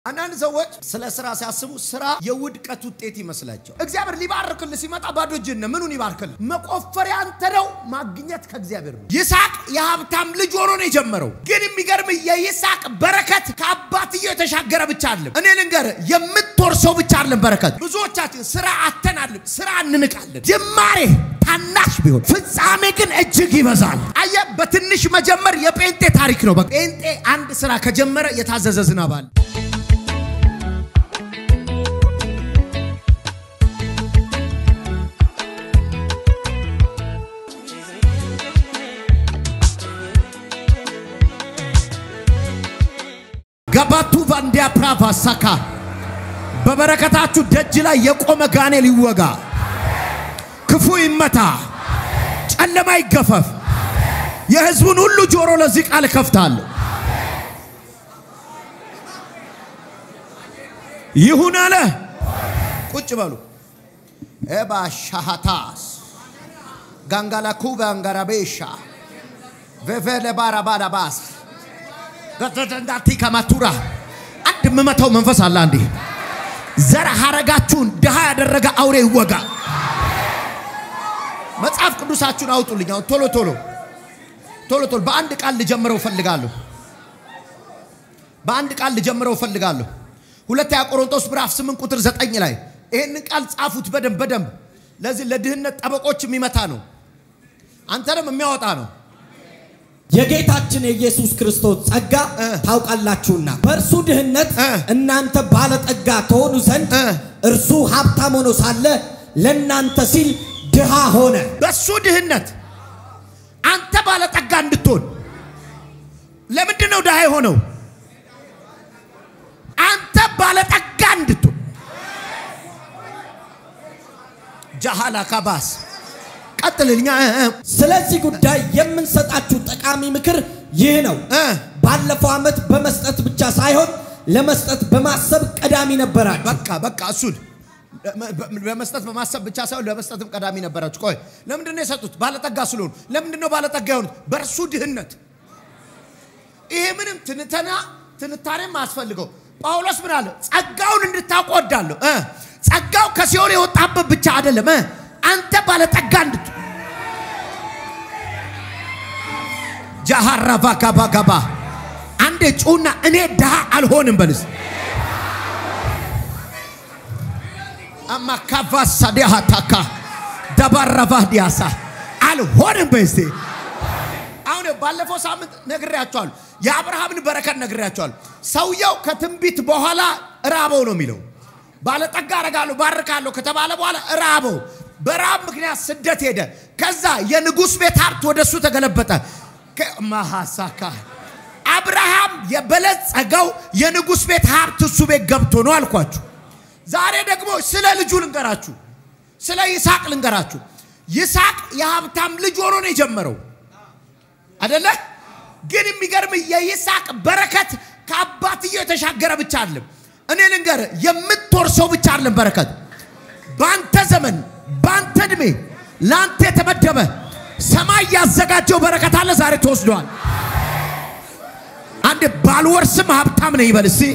አንዳንድ ሰዎች ስለ ስራ ሲያስቡ ስራ የውድቀት ውጤት ይመስላቸው። እግዚአብሔር ሊባርክል ሲመጣ ባዶ እጅን ነው። ምኑን ይባርክል? መቆፈሪያ አንተ ነው፣ ማግኘት ከእግዚአብሔር ነው። ይስሐቅ የሀብታም ልጅ ሆኖ ነው የጀመረው። ግን የሚገርም የይስሐቅ በረከት ከአባትየው የተሻገረ ብቻ አለም። እኔ ልንገር፣ የምትወርሰው ብቻ አለም በረከት። ብዙዎቻችን ስራ አተናልም፣ ስራ እንንቃለን። ጅማሬ ታናሽ ቢሆን ፍጻሜ ግን እጅግ ይበዛል። አየ በትንሽ መጀመር የጴንጤ ታሪክ ነው። ጴንጤ አንድ ስራ ከጀመረ የታዘዘ ዝናብ አለ። ገባቱ ቫንዲያ ፕራቫ ሳካ በበረከታችሁ ደጅ ላይ የቆመ ጋኔል ይወጋ፣ ክፉ ይመታ፣ ጨለማ ይገፈፍ። የህዝቡን ሁሉ ጆሮ ለዚህ ቃል እከፍታለሁ። ይሁን አለ። ቁጭ በሉ። ኤባ ሻሃታስ ጋንጋላኩ ባንጋራቤሻ ቬቬለ ባራባራባስ ገዘዘንዳቲ ከማቱራ አንድ የምመታው መንፈስ አለ። አንዴ ዘር ሀረጋችሁን ድሃ ያደረገ አውሬ ይወጋ። መጽሐፍ ቅዱሳችሁን አውጡልኝ። አሁን ቶሎ ቶሎ ቶሎ ቶሎ በአንድ ቃል ልጀምረው እፈልጋለሁ። በአንድ ቃል ልጀምረው እፈልጋለሁ። ሁለተኛ ቆሮንቶስ ምዕራፍ 8 ቁጥር 9 ላይ ይህንን ቃል ጻፉት በደንብ በደንብ። ለዚህ ለድህነት ጠበቆች የሚመታ ነው፣ አንተንም የሚያወጣ ነው። የጌታችን የኢየሱስ ክርስቶስ ጸጋ ታውቃላችሁና በእርሱ ድህነት እናንተ ባለጠጋ ተሆኑ ዘንድ እርሱ ሀብታም ሆኖ ሳለ ለእናንተ ሲል ድሃ ሆነ። በሱ ድህነት አንተ ባለጠጋ እንድትሆን ለምንድን ነው ድሃ የሆነው? አንተ ባለጠጋ እንድትሆን ጃሃላ ካባስ ቀጥልልኛ ስለዚህ ጉዳይ የምንሰጣችሁ ጠቃሚ ምክር ይህ ነው። ባለፈው ዓመት በመስጠት ብቻ ሳይሆን ለመስጠት በማሰብ ቀዳሚ ነበራችሁ። በቃ በቃ እሱን ለመስጠት በማሰብ ብቻ ሳይሆን ለመስጠትም ቀዳሚ ነበራችሁ። ቆይ ለምንድን ነው የሰጡት? ባለጠጋ ስለሆኑ። ለምንድን ነው ባለጠጋ የሆኑት? በእርሱ ድህነት። ይሄ ምንም ትንተና ትንታኔም አያስፈልገው። ጳውሎስ ምን አለ? ጸጋውን እንድታውቁ እወዳለሁ። ጸጋው ከሲኦል የወጣበት ብቻ አይደለም፣ አንተ ባለጠጋ እንድት ጃሃራቫ ጋባ ጋባ አንዴ ጩና እኔ ድሃ አልሆንም በልስ አማ ካቫሳ ዲያታካ ደባረቫ ዲያሳ አልሆንም በስቴ አሁን ባለፈው ሳምንት ነግሬያቸዋለሁ። የአብርሃምን በረከት ነግሬያቸዋለሁ። ሰውየው ከትንቢት በኋላ ራበው ነው የሚለው። ባለጠጋ አረጋለሁ ባርካለሁ ከተባለ በኋላ ራበው። በራብ ምክንያት ስደት ሄደ። ከዛ የንጉሥ ቤት ሀብት ወደ እሱ ተገለበጠ። ማሃሳካ አብርሃም የበለጸገው የንጉሥ ቤት ሀብት እሱ ቤት ገብቶ ነው አልኳችሁ። ዛሬ ደግሞ ስለ ልጁ ልንገራችሁ፣ ስለ ይስሐቅ ልንገራችሁ። ይስሐቅ የሀብታም ልጅ ሆኖ ነው የጀመረው አደለ? ግን የሚገርም የይስሐቅ በረከት ከአባትየው የተሻገረ ብቻ አለም። እኔ ልንገር፣ የምትወርሰው ብቻ አለም በረከት በአንተ ዘመን በአንተ ዕድሜ ለአንተ የተመደበ ሰማይ ያዘጋጀው በረከት አለ። ዛሬ ተወስዷል። አንድ ባልወርስም ሀብታም ነኝ ይበል እስቲ።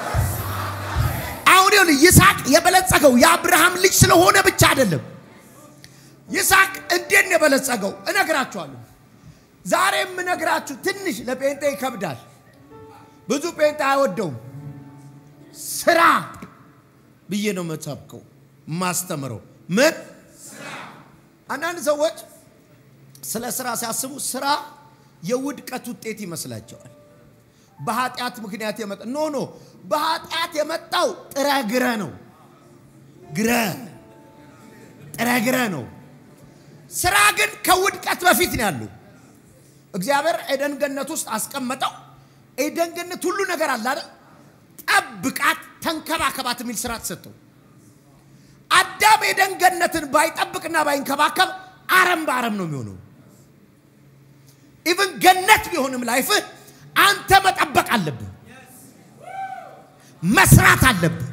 አሁን ይሁን ይስሐቅ የበለጸገው የአብርሃም ልጅ ስለሆነ ብቻ አይደለም። ይስሐቅ እንዴት ነው የበለጸገው? እነግራችኋለሁ። ዛሬ የምነግራችሁ ትንሽ ለጴንጤ ይከብዳል። ብዙ ጴንጤ አይወደውም። ስራ ብዬ ነው መሰብከው ማስተምረው። ምን አንዳንድ ሰዎች ስለ ስራ ሲያስቡ ስራ የውድቀት ውጤት ይመስላቸዋል። በኃጢአት ምክንያት የመጣ ኖ ኖ፣ በኃጢአት የመጣው ጥረ ግረ ነው። ግረ ጥረ ግረ ነው። ስራ ግን ከውድቀት በፊት ነው ያለው። እግዚአብሔር ኤደን ገነት ውስጥ አስቀመጠው። ኤደን ገነት ሁሉ ነገር አለ አይደል? ጠብቃት፣ ተንከባከባት የሚል ስራ ተሰጠው። አዳም ኤደን ገነትን ባይጠብቅና ባይንከባከብ አረም በአረም ነው የሚሆነው። ኢቭን ገነት ቢሆንም ላይፍህ አንተ መጠበቅ አለብህ፣ መስራት አለብህ።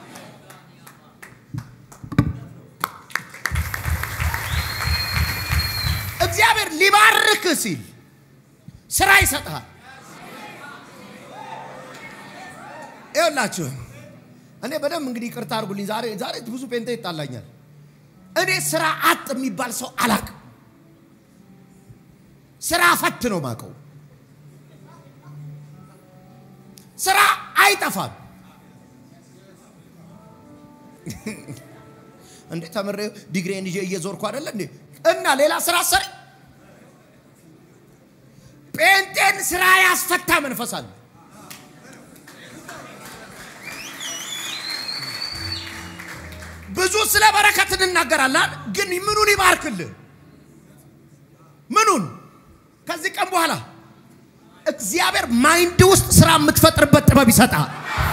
እግዚአብሔር ሊባርክ ሲል ስራ ይሰጥሃል። ይኸውላችሁ እኔ በደንብ እንግዲህ ይቅርታ አድርጉልኝ። ዛሬ ዛሬ ብዙ ጴንጤ ይጣላኛል። እኔ ስራ አጥ የሚባል ሰው አላቅም። ስራ ፈት ነው ማቀው። ስራ አይጠፋም። እንዴ ተምሬ ዲግሪን ይዤ እየዞርኩ አይደለ እንዴ? እና ሌላ ስራ ሰሪ ጴንጤን ስራ ያስፈታ መንፈስ አለ። ብዙ ስለ በረከት እንናገራለን፣ ግን ምኑን ይባርክልህ? ምኑን ከዚህ ቀን በኋላ እግዚአብሔር ማይንድ ውስጥ ስራ የምትፈጥርበት ጥበብ ይሰጣል።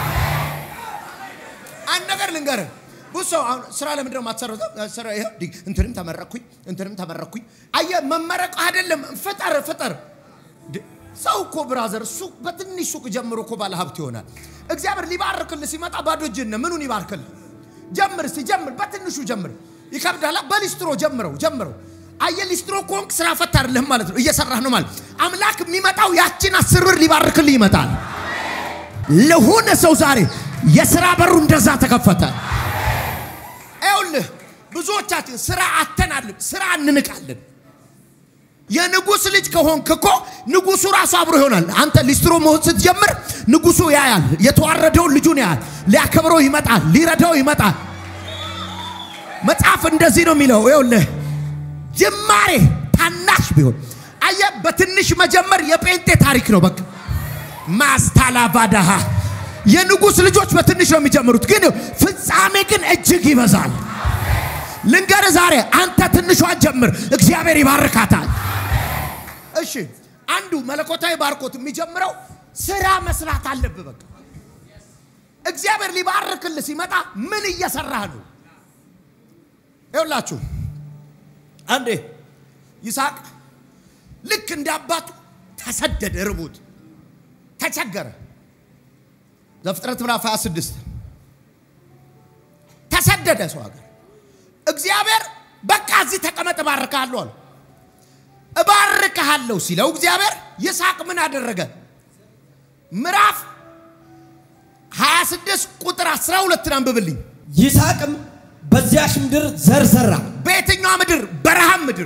አንድ ነገር ልንገርህ፣ ብዙ ሰው አሁን ስራ ለምንድን ነው የማትሰራው? ስራ ይኸው ዲ- እንትንም ተመረቅኩኝ እንትንም ተመረቅኩኝ። አየህ መመረቅ አይደለም ፍጠር ፍጠር። ድ- ሰው እኮ ብራዘር ሱቅ በትንሽ ሱቅ ጀምሮ እኮ ባለ ሀብት ይሆናል። እግዚአብሔር ሊባርክልህ ሲመጣ ባዶ እጅህን ነህ። ምኑን ይባርክልህ? ጀምር እስቲ ጀምር፣ በትንሹ ጀምር። ይከብዳላ። በሊስትሮ ጀምረው ጀምረው። አየህ ሊስትሮ ከሆንክ ስራ ፈት አይደለም ማለት ነው፣ እየሰራህ ነው ማለት። አምላክ የሚመጣው ያችን አስር ብር ሊባርክልህ ይመጣል። ለሆነ ሰው ዛሬ የስራ በሩ እንደዛ ተከፈተ። ይኸውልህ ብዙዎቻችን ስራ አተናልን፣ ስራ እንንቃለን። የንጉስ ልጅ ከሆንክ እኮ ንጉሱ ራሱ አብሮ ይሆናል። አንተ ሊስትሮ መሆን ስትጀምር ንጉሱ ያያል፣ የተዋረደውን ልጁን ያያል፣ ሊያከብረው ይመጣል፣ ሊረዳው ይመጣል። መጽሐፍ እንደዚህ ነው የሚለው። ይኸውልህ ጅማሬ ታናሽ ቢሆን አየህ፣ በትንሽ መጀመር የጴንጤ ታሪክ ነው። በቃ ማስታላቫዳሃ የንጉስ ልጆች በትንሽ ነው የሚጀምሩት፣ ግን ፍጻሜ ግን እጅግ ይበዛል። ልንገር ዛሬ አንተ ትንሿን ጀምር፣ እግዚአብሔር ይባርካታል። እሺ አንዱ መለኮታዊ ባርኮት የሚጀምረው ስራ መስራት አለብህ። በቃ እግዚአብሔር ሊባርክልህ ሲመጣ ምን እየሰራህ ነው? ይኸውላችሁ አንዴ ይስሐቅ ልክ እንደ አባቱ ተሰደደ፣ ርቦት ተቸገረ። ዘፍጥረት ምዕራፍ 26 ተሰደደ ሰው ሀገር እግዚአብሔር በቃ እዚህ ተቀመጥ እባርክሃለሁ አለ። እባርክሃለሁ ሲለው እግዚአብሔር ይስሐቅ ምን አደረገ? ምዕራፍ 26 ቁጥር 12 አንብብልኝ። ይስሐቅም በዚያሽ ምድር ዘር ዘራ። በየትኛዋ ምድር? በረሃም ምድር።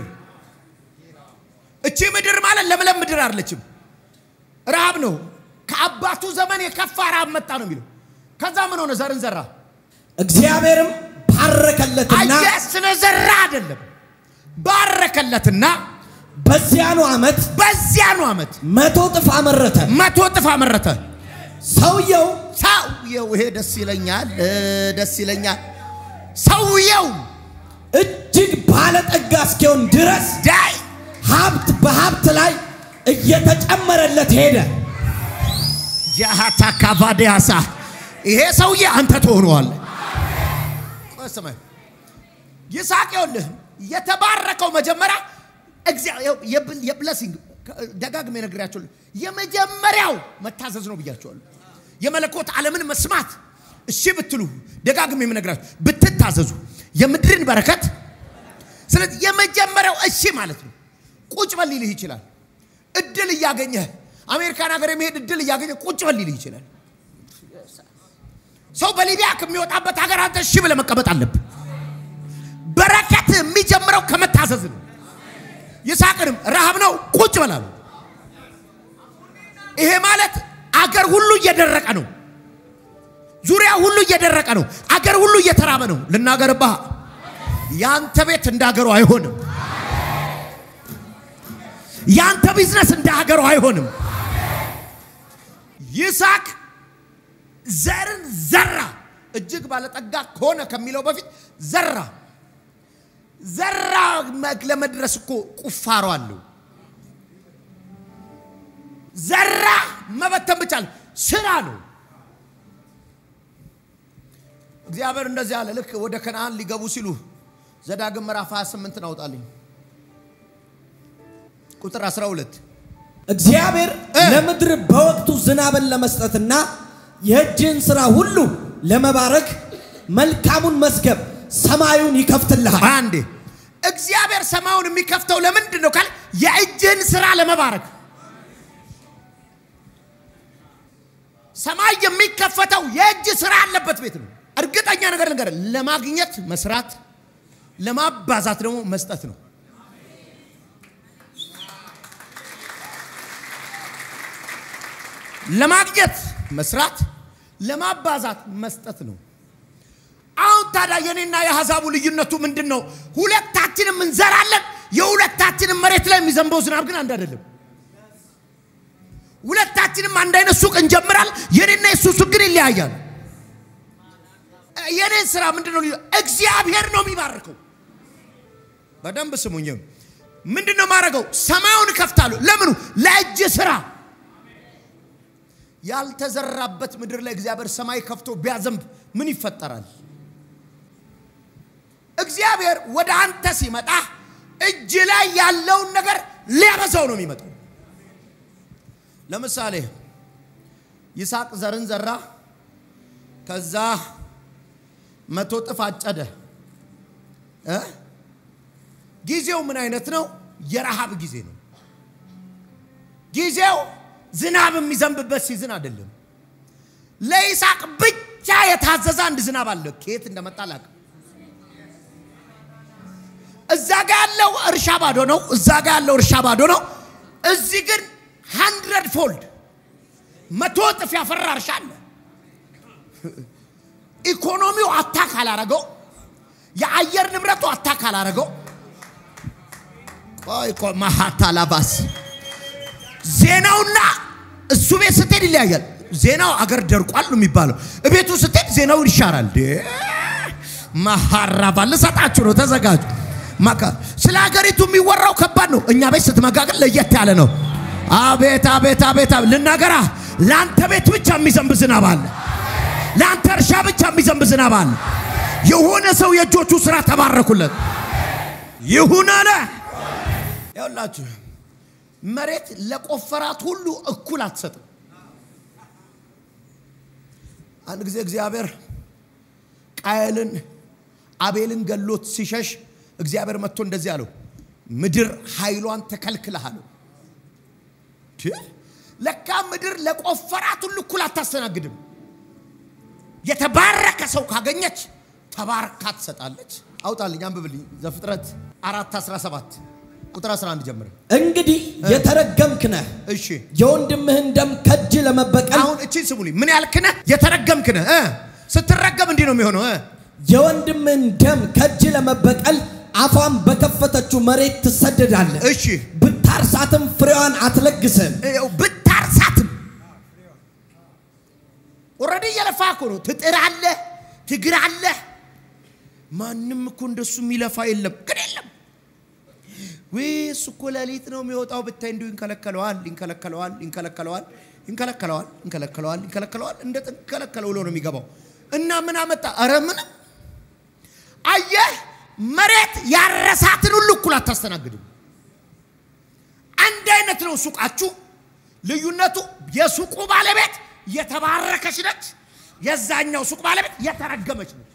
እቺ ምድር ማለት ለምለም ምድር አይደለችም፣ ረሃብ ነው። ከአባቱ ዘመን የከፋ ረሃብ መጣ ነው የሚለው። ከዛ ምን ሆነ? ዘርን ዘራ። እግዚአብሔርም ባረከለትና አየህ፣ ስለ ዘራ አይደለም፣ ባረከለትና በዚያኑ ዓመት በዚያኑ ዓመት መቶ እጥፍ አመረተ። መቶ እጥፍ አመረተ። ሰውየው ሰውየው ይሄ ደስ ይለኛል፣ እ፣ ደስ ይለኛል። ሰውየው እጅግ ባለጠጋ እስኪሆን ድረስ ዳይ ሀብት በሀብት ላይ እየተጨመረለት ሄደ። ጃሃታ ካቫዲያሳ ይሄ ሰውዬ አንተ ትሆነዋል። ስማኝ ይስሐቅ ይኸውልህ የተባረከው መጀመሪያ የብለሲንግ ደጋግሜ ነግሬያቸዋለሁ። የመጀመሪያው መታዘዝ ነው ብያቸዋለሁ። የመለኮት ዓለምን መስማት እሺ ብትሉ ደጋግሜ የምነግራችሁ ብትታዘዙ የምድርን በረከት ስለዚህ የመጀመሪያው እሺ ማለት ነው። ቁጭ በል ሊልህ ይችላል። እድል እያገኘህ አሜሪካን ሀገር የመሄድ እድል እያገኘ ቁጭ በል ሊልህ ይችላል። ሰው በሊቢያ ከሚወጣበት ሀገር አንተ እሺ ብለህ መቀመጥ አለብህ። በረከት የሚጀምረው ከመታዘዝ ነው። ይስሐቅንም ረሃብ ነው ቁጭ በላሉ። ይሄ ማለት አገር ሁሉ እየደረቀ ነው። ዙሪያ ሁሉ እየደረቀ ነው። አገር ሁሉ እየተራበ ነው። ልናገርብህ፣ ያንተ ቤት እንደ ሀገሩ አይሆንም። ያንተ ቢዝነስ እንደ ሀገሩ አይሆንም። ይስሐቅ ዘርን ዘራ። እጅግ ባለጠጋ ከሆነ ከሚለው በፊት ዘራ። ዘራ ለመድረስ እኮ ቁፋሮ አለው። ዘራ መበተን ብቻ ነው፣ ስራ ነው። እግዚአብሔር እንደዚህ አለ። ልክ ወደ ከነአን ሊገቡ ሲሉ ዘዳግም ምዕራፍ 28 አውጣልኝ ቁጥር 12 እግዚአብሔር እ ለምድር በወቅቱ ዝናብን ለመስጠትና የእጅህን ሥራ ሁሉ ለመባረክ መልካሙን መዝገብ ሰማዩን ይከፍትልሃል። አንዴ እግዚአብሔር ሰማዩን የሚከፍተው ለምንድን ነው ካል የእጅህን ስራ ለመባረክ ሰማይ የሚከፈተው የእጅ ስራ ያለበት ቤት ነው። እርግጠኛ ነገር ነገር ለማግኘት መስራት፣ ለማባዛት ደግሞ መስጠት ነው። ለማግኘት መስራት፣ ለማባዛት መስጠት ነው። አሁን ታዲያ የኔና የአሕዛቡ ልዩነቱ ምንድን ነው? ሁለታችንም እንዘራለን። የሁለታችንም መሬት ላይ የሚዘንበው ዝናብ ግን አንድ አይደለም። ሁለታችንም አንድ አይነት ሱቅ እንጀምራል። የኔና የሱ ሱቅ ግን ይለያያል። የኔን ስራ ምንድን ነው? እግዚአብሔር ነው የሚባርከው። በደንብ ስሙኝ። ምንድን ነው የማደርገው? ሰማዩን እከፍታለሁ። ለምኑ? ለእጅ ስራ። ያልተዘራበት ምድር ላይ እግዚአብሔር ሰማይ ከፍቶ ቢያዘንብ ምን ይፈጠራል? እግዚአብሔር ወደ አንተ ሲመጣ እጅ ላይ ያለውን ነገር ሊያበዛው ነው የሚመጣው። ለምሳሌ ይስሐቅ ዘርን ዘራ፣ ከዛ መቶ እጥፍ አጨደ። እ ጊዜው ምን አይነት ነው? የረሃብ ጊዜ ነው። ጊዜው ዝናብ የሚዘንብበት ሲዝን አይደለም። ለይስሐቅ ብቻ የታዘዘ አንድ ዝናብ አለ። ከየት እንደመጣ አላውቅም። እዛ ጋ ያለው እርሻ ባዶ ነው። እዛ ጋ ያለው እርሻ ባዶ ነው። እዚህ ግን ሃንድረድ ፎልድ መቶ እጥፍ ያፈራ እርሻ አለ። ኢኮኖሚው አታክ አላረገው። የአየር ንብረቱ አታክ አላረገው። ቆይ ቆይ ማሃታ ላባስ ዜናውና እሱ ቤት ስትሄድ ይለያያል። ዜናው አገር ደርቋል ነው የሚባለው። እቤቱ ስትሄድ ዜናው ይሻራል። ማሃራባ ልሰጣችሁ ነው፣ ተዘጋጁ። ማካ ስለ ሀገሪቱ የሚወራው ከባድ ነው። እኛ ቤት ስትመጋ ግን ለየት ያለ ነው። አቤት አቤት አቤት ልናገራ፣ ለአንተ ቤት ብቻ የሚዘንብ ዝናብ አለ። ለአንተ እርሻ ብቻ የሚዘንብ ዝናብ አለ። የሆነ ሰው የእጆቹ ስራ ተባረኩለት ይሁን አለ። ያውላችሁ መሬት ለቆፈራት ሁሉ እኩል አትሰጥም። አንድ ጊዜ እግዚአብሔር ቃየልን አቤልን ገሎት ሲሸሽ እግዚአብሔር መጥቶ እንደዚህ አለው፣ ምድር ኃይሏን ተከልክለሃል። ለካ ምድር ለቆፈራት ሁሉ እኩል አታስተናግድም። የተባረከ ሰው ካገኘች ተባርካ ትሰጣለች። አውጣልኝ፣ አንብብልኝ ዘፍጥረት አራት 17 ቁጥር 11 ጀምረ። እንግዲህ የተረገምክ ነህ፣ እሺ የወንድምህን ደም ከእጅ ለመበቀል አሁን እቺን ስሙልኝ። ምን ያልክ ነህ? የተረገምክ ነህ። እ ስትረገም እንዲህ ነው የሚሆነው። እ የወንድምህን ደም ከእጅ ለመበቀል አፏን በከፈተችው መሬት ትሰደዳለህ። እሺ ብታርሳትም ፍሬዋን አትለግስም። ይኸው ብታርሳትም ኦልሬዲ እየለፋ እኮ ነው። ትጥራለህ፣ ትግራለህ። ማንም እኮ እንደሱ የሚለፋ የለም፣ ግን የለም ወይ እሱ እኮ ሌሊት ነው የሚወጣው ብታይ እንዲሁ ይንከለከለዋል፣ ይንከለከለዋል፣ ይንከለከለዋል፣ ይንከለከለዋል፣ ይንከለከለዋል፣ ይንከለከለዋል። እንደ ተንከለከለ ብሎ ነው የሚገባው። እና ምን አመጣ? አረ ምንም። አየህ፣ መሬት ያረሳትን ሁሉ እኩል አታስተናግድም። አንድ አይነት ነው ሱቃችሁ። ልዩነቱ የሱቁ ባለቤት የተባረከች ነች፣ የዛኛው ሱቅ ባለቤት የተረገመች ነች።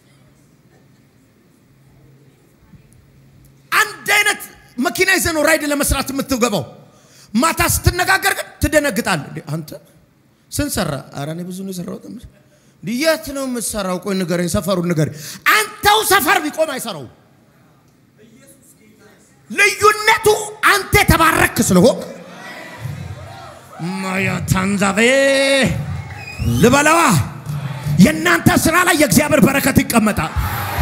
አንድ አይነት መኪና ይዘህ ነው ራይድ ለመስራት የምትገባው። ማታ ስትነጋገር ግን ትደነግጣል። እንዴ አንተ ስንት ሰራ? ኧረ እኔ ብዙ ነው የሰራሁት። እንዴ የት ነው የምትሰራው? ቆይ ንገረኝ፣ ሰፈሩን ንገረኝ። አንተው ሰፈር ቢቆም አይሰራው። ልዩነቱ አንተ የተባረክ ስለሆንክ ማያ ታንዛቤ ልበለዋ የእናንተ ስራ ላይ የእግዚአብሔር በረከት ይቀመጣል።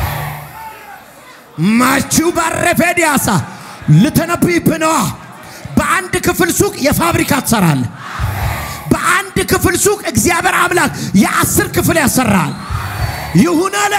ማቺው ባረፌ ዲያሳ ልተነብይብህ ነዋ። በአንድ ክፍል ሱቅ የፋብሪካ ትሰራል። በአንድ ክፍል ሱቅ እግዚአብሔር አምላክ የአስር ክፍል ያሰራል። ይሁን አለ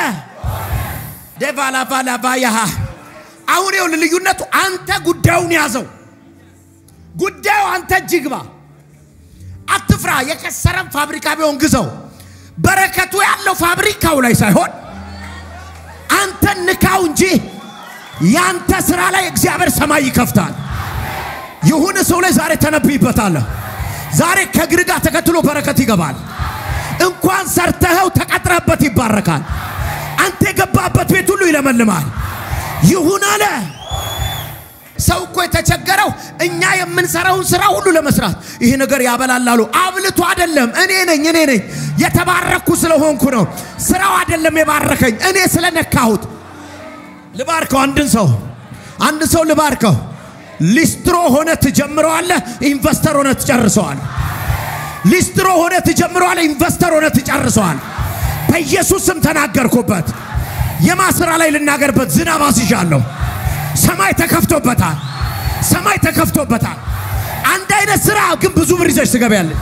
ደቫላቫላቫያሃ አሁን ይኸውልህ ልዩነቱ አንተ ጉዳዩን ያዘው። ጉዳዩ አንተ እጅ ግባ። አትፍራ። የከሰረም ፋብሪካ ቢሆን ግዘው። በረከቱ ያለው ፋብሪካው ላይ ሳይሆን አንተ ንካው እንጂ ያንተ ስራ ላይ እግዚአብሔር ሰማይ ይከፍታል። የሆነ ሰው ላይ ዛሬ ተነብይበታለህ። ዛሬ ከእግር ጋር ተከትሎ በረከት ይገባል። እንኳን ሰርተኸው ተቀጥረበት ይባረካል። አንተ የገባበት ቤት ሁሉ ይለመልማል። ይሁን አለ። ሰው እኮ የተቸገረው እኛ የምንሰራውን ስራ ሁሉ ለመስራት ይሄ ነገር ያበላላሉ። አብልቶ አይደለም። እኔ ነኝ እኔ ነኝ የተባረኩ ስለሆንኩ ነው። ስራው አይደለም የባረከኝ እኔ ስለነካሁት። ልባርከው አንድን ሰው አንድ ሰው ልባርከው። ሊስትሮ ሆነ ትጀምረዋለህ፣ ኢንቨስተር ሆነ ትጨርሰዋል። ሊስትሮ ሆነ ትጀምረዋለህ፣ ኢንቨስተር ሆነ ትጨርሰዋል። በኢየሱስ ስም ተናገርኩበት። የማስራ ላይ ልናገርበት ዝናብ አስይዣለሁ። ሰማይ ተከፍቶበታል። ሰማይ ተከፍቶበታል። አንድ አይነት ስራ ግን ብዙ ብር ይዘሽ ትገቢያለሽ።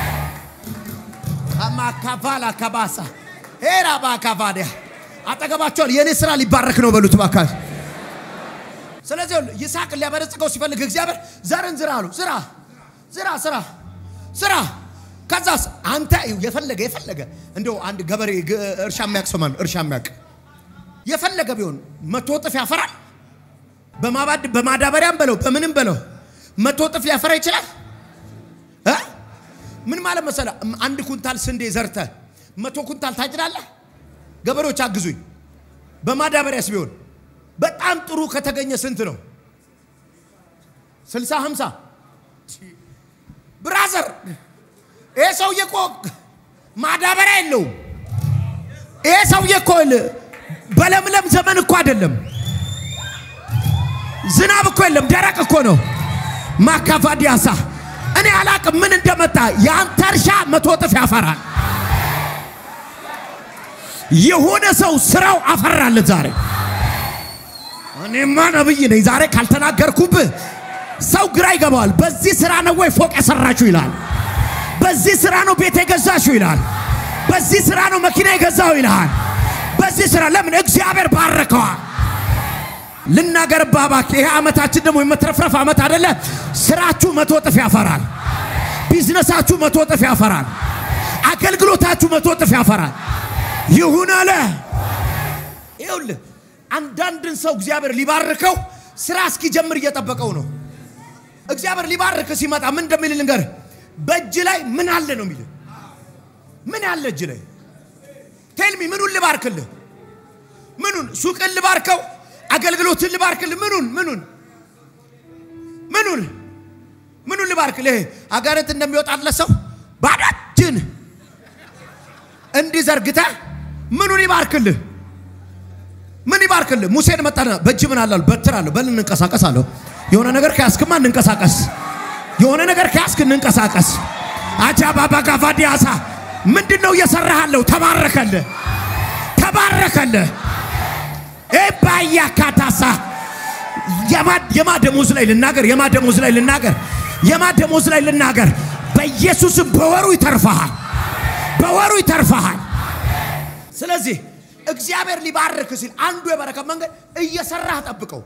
አማካፋላ ከባሳ ሄራ ባካፋዲያ አጠገባቸዋል። የእኔ ስራ ሊባረክ ነው በሉት ባካች። ስለዚህ ይስሐቅ ሊያበለጽገው ሲፈልግ እግዚአብሔር ዘርን ዝራ አሉ። ዝራ ዝራ ስራ ስራ ከዛስ አንተ የፈለገ የፈለገ እንደው አንድ ገበሬ እርሻ የሚያውቅ ሰው ማለት እርሻ የሚያውቅ የፈለገ ቢሆን መቶ እጥፍ ያፈራል። በማባድ በማዳበሪያም በለው በምንም በለው መቶ እጥፍ ሊያፈራ ይችላል። እ ምን ማለት መሰለ አንድ ኩንታል ስንዴ ዘርተ መቶ ኩንታል ታጭዳለህ። ገበሬዎች አግዙኝ። በማዳበሪያስ ቢሆን በጣም ጥሩ ከተገኘ ስንት ነው? ስልሳ ሀምሳ ብራዘር ይሄ ሰውዬ እኮ ማዳበሪያ የለውም። ይሄ ሰውዬ እኮ በለምለም ዘመን እኮ አይደለም። ዝናብ እኮ የለም፣ ደረቅ እኮ ነው። ማካፋዲያሳ እኔ አላቅም ምን እንደመጣ። የአንተ እርሻ መቶ እጥፍ ያፈራል። የሆነ ሰው ስራው አፈራለት ዛሬ። እኔማ ነብይ ነኝ። ዛሬ ካልተናገርኩብህ ሰው ግራ ይገባዋል። በዚህ ስራ ነው ወይ ፎቅ የሰራችሁ ይላል። በዚህ ስራ ነው ቤት የገዛችሁ ይላል። በዚህ ስራ ነው መኪና የገዛው ይልሃል። በዚህ ስራ ለምን እግዚአብሔር ባረከዋል። ልናገር ባባክ ይሄ ዓመታችን ደግሞ የመትረፍረፍ ዓመት አይደለ? ስራችሁ መቶ እጥፍ ያፈራል። ቢዝነሳችሁ መቶ እጥፍ ያፈራል። አገልግሎታችሁ መቶ እጥፍ ያፈራል። ይሁን አለ። ይኸውልህ አንዳንድን ሰው እግዚአብሔር ሊባርከው ስራ እስኪጀምር እየጠበቀው ነው። እግዚአብሔር ሊባርክ ሲመጣ ምን እንደሚል ልንገር። በእጅ ላይ ምን አለ ነው የሚል። ምን ያለ እጅ ላይ ቴልሚ ምኑን ልባርክልህ? ምኑን ሱቅን ልባርከው? አገልግሎትን ልባርክልህ? ምኑን ምኑን ምኑን ምኑን ልባርክልህ? አጋንንት እንደሚወጣለት ሰው ባዶ እጅን እንዲህ ዘርግተህ ምኑን ይባርክልህ? ምን ይባርክልህ? ሙሴን መጣና በእጅ ምን አላሉ? በትር አለሁ። በል እንንቀሳቀስ አለሁ። የሆነ ነገር ከያዝክማ እንንቀሳቀስ። የሆነ ነገር ከያዝክ እንንቀሳቀስ። አጃ ባባ ጋቫዲያሳ ምንድን ነው እየሰራሃለሁ? ተባረከልህ፣ ተባረከልህ። ኤባያ ካታሳ የማ ደሞዝ ላይ ልናገር፣ የማ ደሞዝ ላይ ልናገር፣ የማ ደሞዝ ላይ ልናገር። በኢየሱስም በወሩ ይተርፈሃል፣ በወሩ ይተርፈሃል። ስለዚህ እግዚአብሔር ሊባርክ ሲል አንዱ የበረከት መንገድ እየሰራህ ጠብቀው።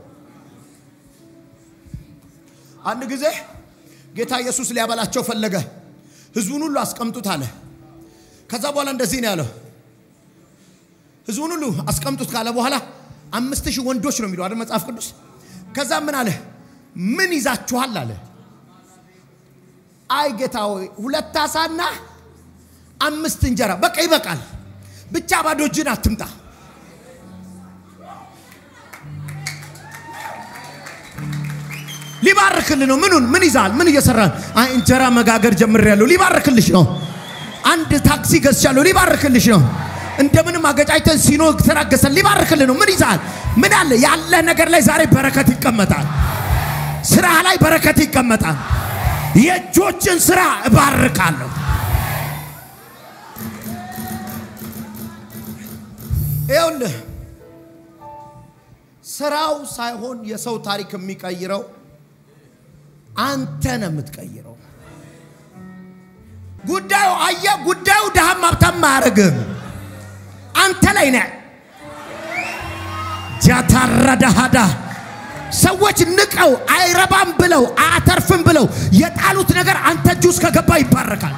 አንድ ጊዜ ጌታ ኢየሱስ ሊያበላቸው ፈለገ። ህዝቡን ሁሉ አስቀምጡት አለ። ከዛ በኋላ እንደዚህ ነው ያለው። ህዝቡን ሁሉ አስቀምጡት ካለ በኋላ አምስት ሺህ ወንዶች ነው የሚለው አይደል መጽሐፍ ቅዱስ። ከዛ ምን አለ? ምን ይዛችኋል አለ። አይ ጌታ ሆይ ሁለት አሳና አምስት እንጀራ በቃ ይበቃል፣ ብቻ ባዶ እጅን አትምጣ። ሊባርክልህ ነው። ምኑን ምን ይዛል? ምን እየሰራ? አይ እንጀራ መጋገር ጀምሬያለሁ። ሊባርክልሽ ነው። አንድ ታክሲ ገዝቻለሁ። ሊባርክልሽ ነው። እንደምንም አገጫጭተን ሲኖ ተራገሰን። ሊባርክልህ ነው። ምን ይዛል? ምን አለ? ያለ ነገር ላይ ዛሬ በረከት ይቀመጣል። ስራ ላይ በረከት ይቀመጣል። የእጆችን ስራ እባርካለሁ። ይኸውልህ ስራው ሳይሆን የሰው ታሪክ የሚቀይረው አንተ ነው የምትቀይረው። ጉዳዩ አየህ፣ ጉዳዩ ድሃም ሀብታም አያደርግም። አንተ ላይ ነህ። ጃታራዳሃዳ ሰዎች ንቀው አይረባም ብለው አያተርፍም ብለው የጣሉት ነገር አንተ እጅ ውስጥ ከገባ ይባረካል።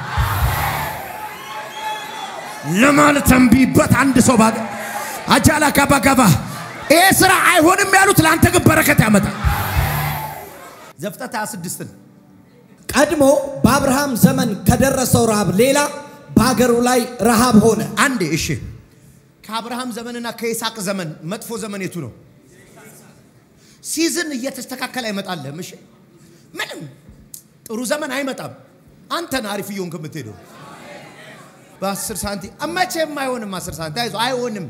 ለማለት ተንቢበት አንድ ሰው ባገ አጃላ ጋባ ጋባ ይሄ ስራ አይሆንም ያሉት ለአንተ ግን በረከት ያመጣል። ዘፍጥረት 26ን ቀድሞ በአብርሃም ዘመን ከደረሰው ረሃብ ሌላ በአገሩ ላይ ረሃብ ሆነ። አንዴ እሺ፣ ከአብርሃም ዘመንና ከይስሐቅ ዘመን መጥፎ ዘመን የቱ ነው? ሲዝን እየተስተካከለ አይመጣልህም። እሺ ምንም ጥሩ ዘመን አይመጣም። አንተን አሪፍ እየሆንክ የምትሄደው በአስር ሳንቲም መቼም አይሆንም። አስር ሳንቲም አይዞህ፣ አይሆንም፣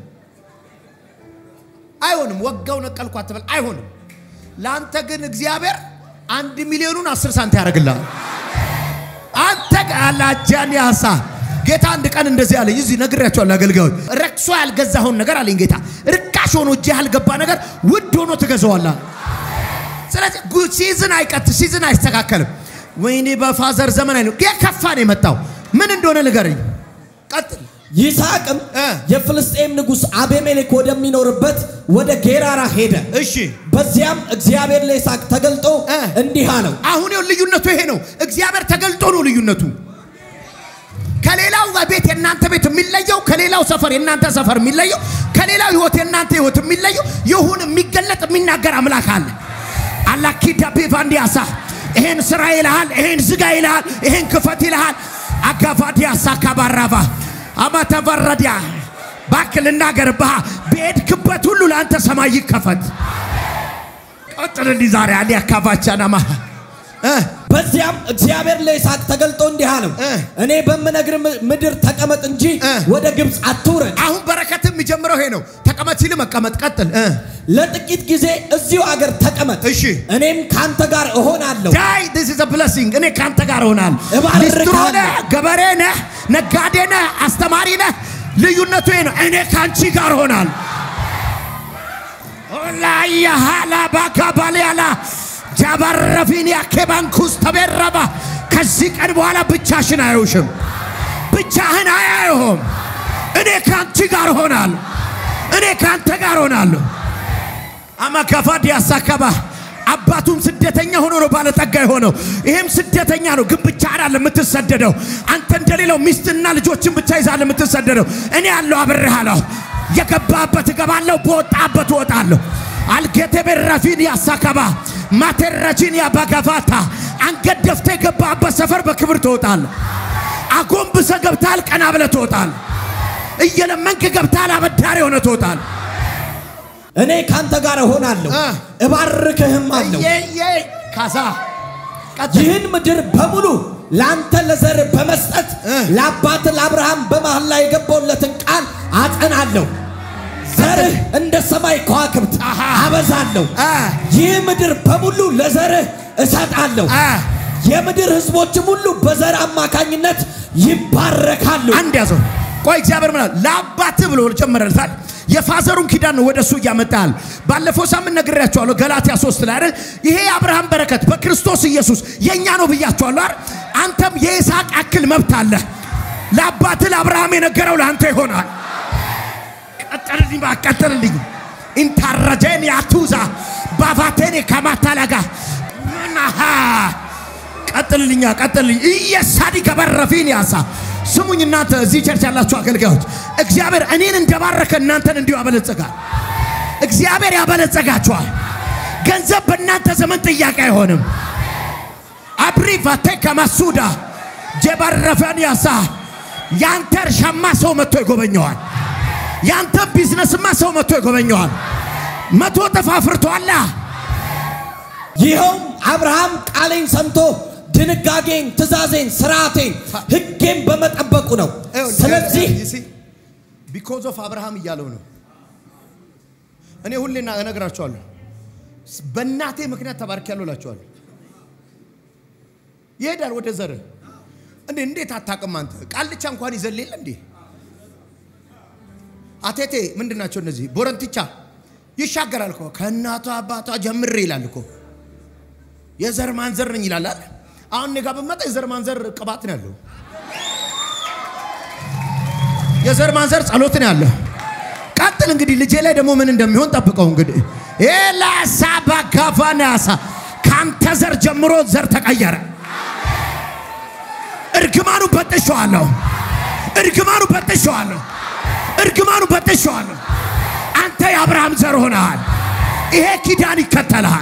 አይሆንም። ወጋው ነቀልኩ አትበል፣ አይሆንም። ለአንተ ግን እግዚአብሔር አንድ ሚሊዮኑን አስር ሳንቲም ያደርግልሃል። አንተ ቃላጃን ያሳ ጌታ አንድ ቀን እንደዚህ አለኝ። እዚህ ነግሬያቸዋለሁ። አገልጋዮች ረክሶ ያልገዛኸውን ነገር አለኝ ጌታ ርካሽ ሆኖ እጅ ያልገባ ነገር ውድ ሆኖ ትገዛዋለህ። ስለዚህ ጉ- ሲዝን አይቀጥ ሲዝን አይስተካከልም። ወይኔ በፋዘር ዘመን አይለው የከፋ ነው የመጣው። ምን እንደሆነ ንገረኝ። ቀጥል። ይስሐቅም እ። የፍልስጤም ንጉሥ አቤሜሌክ ወደሚኖርበት ወደ ጌራራ ሄደ። እሺ በዚያም እግዚአብሔር ለይስሐቅ ተገልጦ እ። እንዲህ አለው፣ አሁን ይኸው ልዩነቱ ይሄ ነው። እግዚአብሔር ተገልጦ ነው ልዩነቱ። ከሌላው ቤት የእናንተ ቤት የሚለየው፣ ከሌላው ሰፈር የእናንተ ሰፈር የሚለየው፣ ከሌላው ህይወት የእናንተ ህይወት የሚለየው ይሁን የሚገለጥ የሚናገር አምላክ አለ። አላኪዳ ቤቫንዲያሳ ይሄን ስራ ይልሃል፣ ይሄን ዝጋ ይልሃል፣ ይሄን ክፈት ይልሃል። አጋቫዲያሳ ካባራባ አማተቨረዲያ ባክል ልናገርብሃ በሄድክበት ሁሉ ለአንተ ሰማይ ይከፈት። ቀጥልልኝ ዛሬ አሊ አካባቻናማ በዚያም እግዚአብሔር ለይስሐቅ ተገልጦ እንዲህ አለው፣ እ። እኔ በምነግር ምድር ተቀመጥ እንጂ እ። ወደ ግብፅ አትውረድ። አሁን በረከት የሚጀምረው ይሄ ነው። ተቀመጥ ሲል መቀመጥ። ቀጥል እ ለጥቂት ጊዜ እዚሁ አገር ተቀመጥ፣ እሺ እኔም ካንተ ጋር እሆናለሁ። ዳይ ዲስ ኢዝ አ ብለሲንግ። እኔ ካንተ ጋር እሆናለሁ። እባርካለሁ። ሊስትሮ ነህ፣ ገበሬ ነህ፣ ነጋዴ ነህ፣ አስተማሪ ነህ። ልዩነቱ ይሄ ነው። እኔ ካንቺ ጋር እሆናለሁ። ኦላያ ሃላ ባካ ባሊያላ ጃባረፊኒያ ኬባንኩስ ተቤረባ ከዚህ ቀን በኋላ ብቻሽን አያዩሽም፣ ብቻህን አያዩህም። እኔ ካንቺ ጋር እሆናለሁ። እኔ ካንተ ጋር እሆናለሁ። አማካፋድ ያሳካባ አባቱም ስደተኛ ሆኖ ነው ባለጠጋ የሆነው። ይሄም ስደተኛ ነው፣ ግን ብቻ አይደለም የምትሰደደው። አንተ እንደሌላው ሚስትና ልጆችን ብቻ ይዛል የምትሰደደው። እኔ ያለው አብሬሃለሁ። የገባበት እገባለሁ፣ በወጣበት እወጣለሁ። አልጌቴ ቤራፊን ያሳካባ ማቴረጂን ያባጋፋታ አንገት ደፍተ የገባበት ሰፈር በክብር ትወጣለህ። አጎንብሰ ገብታል፣ ቀና ብለ ትወጣለህ። እየለመንክ ገብታል፣ አበዳሪ ሆነ ትወጣለህ። እኔ ካንተ ጋር እሆናለሁ፣ እ። እባርክህም አለው። እየየ ካሳ ቀጥል። ይህን ምድር በሙሉ ለአንተ ለዘር በመስጠት እ። ለአባት ለአብርሃም በመሐላ ላይ የገባውለትን ቃል አጸናለሁ። ዘርህ እንደ ሰማይ ከዋክብት አሃ። አበዛለሁ። አ ይህ ምድር በሙሉ ለዘርህ እሰጣለሁ። አ የምድር ሕዝቦችም ሁሉ በዘር አማካኝነት ይባረካሉ። አንድ ያዘው። ቆይ እግዚአብሔር ምናል ለአባት ብሎ ጨመረልታል። የፋዘሩን ኪዳን ነው ወደ እሱ እያመጣል። ባለፈው ሳምንት ነግሬያቸዋለሁ። ገላትያ ሶስት ላይ አይደል ይሄ የአብርሃም በረከት በክርስቶስ ኢየሱስ የእኛ ነው ብያቸዋለሁ አይደል? አንተም የይስሐቅ አክል መብት አለ። ለአባት ለአብርሃም የነገረው ለአንተ ይሆናል። ቀጠልልኝ፣ እባክህ ቀጠልልኝ። ኢንታረጀን ያቱዛ ባፋቴኔ ከማታላጋ ናሃ ቀጥልልኛ ቀጥልልኝ። እየሳዲ ገበረፊን ያሳ ስሙኝ እናንተ እዚህ ቸርች ያላችሁ አገልጋዮች፣ እግዚአብሔር እኔን እንደባረከ እናንተን እንዲሁ ያበለጸጋል። እግዚአብሔር ያበለጸጋችኋል። ገንዘብ በእናንተ ዘመን ጥያቄ አይሆንም። አብሪ ቫቴ ከማሱዳ ጀባረፈን ያሳ ያንተ እርሻማ ሰው መጥቶ ይጎበኘዋል። ያንተ ቢዝነስማ ሰው መጥቶ ይጎበኘዋል። መቶ እጥፍ አፍርቷላ። ይኸውም አብርሃም ቃሌን ሰምቶ ድንጋጌን፣ ትእዛዜን፣ ስርዓቴን፣ ሕጌን በመጠበቁ ነው። ስለዚህ ቢኮዝ ኦፍ አብርሃም እያለው ነው። እኔ ሁሌ ና- እነግራቸዋለሁ በእናቴ ምክንያት ተባርኪያለሁ እላቸዋለሁ። ይሄዳል ወደ ዘር እንዴ እንዴት አታውቅም አንተ? ቃልቻ እንኳን ይዘል የለ እንዴ? አቴቴ ምንድን ናቸው እነዚህ? ቦረንትቻ ይሻገራል እኮ ከእናቷ አባቷ ጀምሬ ይላል እኮ የዘር ማንዘር ነኝ ይላል አይደል? አሁን እኔ ጋር ብመጣ የዘር ማንዘር ቅባት ነው ያለው። የዘር ማንዘር ጸሎት ነው ያለው። ቀጥል እንግዲህ ልጄ ላይ ደግሞ ምን እንደሚሆን ጠብቀው እንግዲህ ኤላሳ ባጋፋናሳ ከአንተ ዘር ጀምሮ ዘር ተቀየረ። እርግማኑ በጥሸዋለሁ። እርግማኑ በጥሸዋለሁ። እርግማኑ በጥሸዋለሁ። አንተ የአብርሃም ዘር ሆነሃል። ይሄ ኪዳን ይከተልሃል።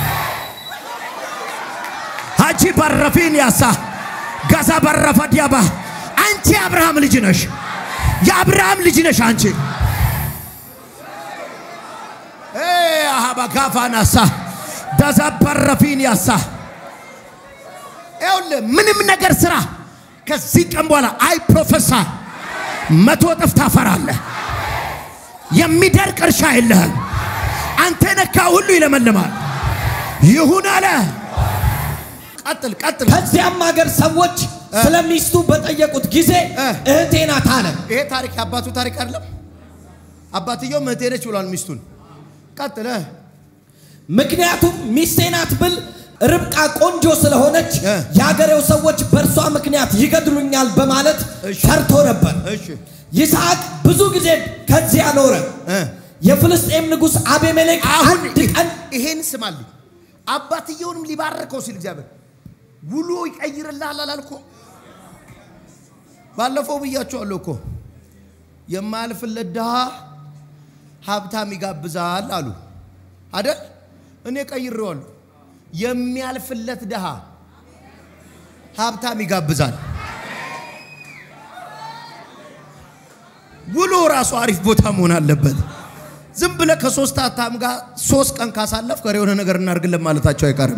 ሀጂ በረፊን ያሳ ጋዛ በረፈ ዲያባ አንቺ የአብርሃም ልጅ ነሽ። የአብርሃም ልጅ ነሽ አንቺ። አባጋቫናሳ ዳዛባረፊን ያሳ ይኸውልህ ምንም ነገር ስራ ከዚህ ቀን በኋላ አይ ፕሮፌሳ መቶ እጥፍ ታፈራለህ። የሚደርቅ እርሻ የለህም። አንተ ነካ ሁሉ ይለመልማል። ይሁን አለ። ቀጥል ቀጥል። ከዚያም ሀገር ሰዎች ስለ ሚስቱ በጠየቁት ጊዜ እ። እህቴ ናት አለ። ይሄ ታሪክ የአባቱ ታሪክ አይደለም። አባትየው እህቴ ነች ብሏል ሚስቱን። ቀጥለ ምክንያቱም ሚስቴ ናት ብል ርብቃ ቆንጆ ስለሆነች እ። የአገሬው ሰዎች በእርሷ ምክንያት ይገድሉኛል በማለት እሺ። ፈርቶ ነበር። እሺ ይስሐቅ ብዙ ጊዜ ከዚያ ኖረ። እ። የፍልስጤም ንጉሥ አቤሜሌክ አሁን አንድ ቀን ይሄን ስማልኝ። አባትየውንም ሊባርከው ሲል እግዚአብሔር ውሎ ይቀይርልሃል አላልኩ? ባለፈው ብያቸዋለሁ እኮ የማያልፍለት ድሃ ሀብታም ይጋብዛል አሉ አደል? እኔ ቀይሬዋለሁ። የሚያልፍለት ድሃ ሀብታም ይጋብዛል። ውሎ ራሱ አሪፍ ቦታ መሆን አለበት። ዝም ብለህ ከሶስት አታም ጋር ሶስት ቀን ካሳለፍ ከር የሆነ ነገር እናርግለን ማለታቸው አይቀርም።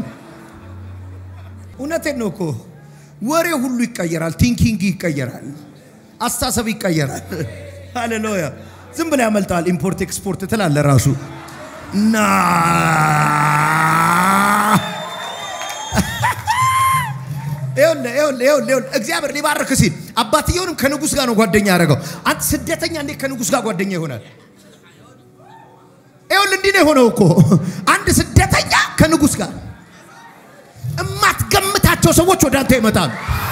እውነቴን ነው እኮ ወሬ ሁሉ ይቀየራል። ቲንኪንግ ይቀየራል። አስተሳሰብ ይቀየራል። ሃሌሉያ። ዝም ብለህ ያመልጣል። ኢምፖርት ኤክስፖርት ትላለህ ራሱ እና ይኸውልህ ይኸውልህ ይኸውልህ ይኸውልህ እግዚአብሔር ሊባርክ ሲል አባትየውንም ከንጉሥ ጋር ነው ጓደኛ ያደረገው። አንተ ስደተኛ እንዴት ከንጉሥ ጋር ጓደኛ ይሆናል? ይኸውልህ እንዲህ ነው የሆነው እኮ አንድ ስደተኛ ከንጉሥ ጋር እማትገምታቸው ሰዎች ወደ አንተ ይመጣሉ።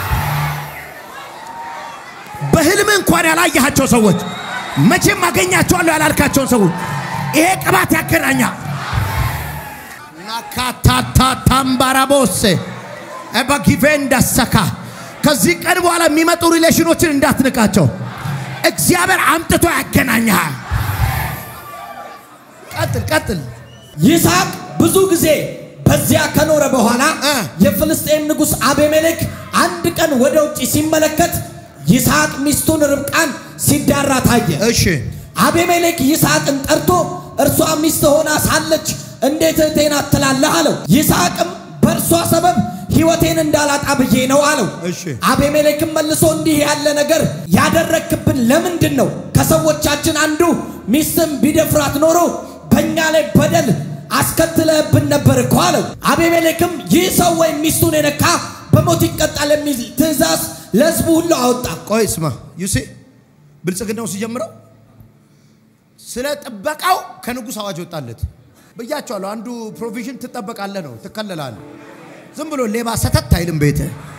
በህልም እንኳን ያላየሃቸው ሰዎች መቼም አገኛቸዋለሁ ያላልካቸውን ሰዎች ይሄ ቅባት ያገናኛል። ናካታታ ታምባራቦሴ በጊቬ እንዳሰካ ከዚህ ቀን በኋላ የሚመጡ ሪሌሽኖችን እንዳትንቃቸው። እግዚአብሔር አምጥቶ ያገናኛል። ቀጥል ቀጥል። ይስሐቅ ብዙ ጊዜ በዚያ ከኖረ በኋላ እ። የፍልስጤም ንጉሥ አቤሜሌክ አንድ ቀን ወደ ውጭ ሲመለከት ይስሐቅ ሚስቱን ርብቃን ሲዳራ ታየ። እሺ አቤሜሌክ ይስሐቅን ጠርቶ እርሷ ሚስት ሆና ሳለች እንዴት እህቴ ናት ትላለህ አለው። ይስሐቅም በእርሷ ሰበብ ሕይወቴን እንዳላጣ ብዬ ነው አለው። እሺ። አቤሜሌክም መልሶ እንዲህ ያለ ነገር ያደረግክብን ለምንድን ነው? ከሰዎቻችን አንዱ ሚስትም ቢደፍራት ኖሮ በእኛ ላይ በደል አስከትለህብን ነበር እኮ አለው። አቤሜሌክም ይህ ሰው ወይም ሚስቱን የነካ በሞት ይቀጣል የሚል ትእዛዝ ለሕዝቡ ሁሉ አወጣ። ቆይ ስማ ዩሴ ብልጽግናው ሲጀምረው ስለ ጥበቃው ከንጉሥ አዋጅ ወጣለት ብያቸዋለሁ። አንዱ ፕሮቪዥን ትጠበቃለህ ነው፣ ትከለላለህ። ዝም ብሎ ሌባ ሰተት አይልም ቤት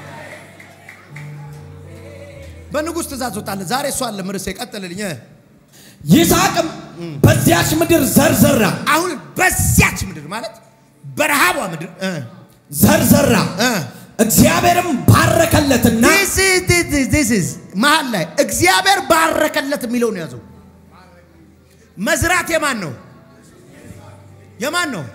በንጉሥ ትእዛዝ ወጣለት። ዛሬ እሷ አለ ምርሴ ቀጥልልኝ። ይስሐቅም በዚያች ምድር ዘርዘራ አሁን በዚያች ምድር ማለት በረሃቧ ምድር እ ዘርዘራ እ እግዚአብሔርም ባረከለትና This is, this is, this is መሀል ላይ እግዚአብሔር ባረከለት የሚለውን ያዘው። መዝራት የማን ነው? የማን ነው?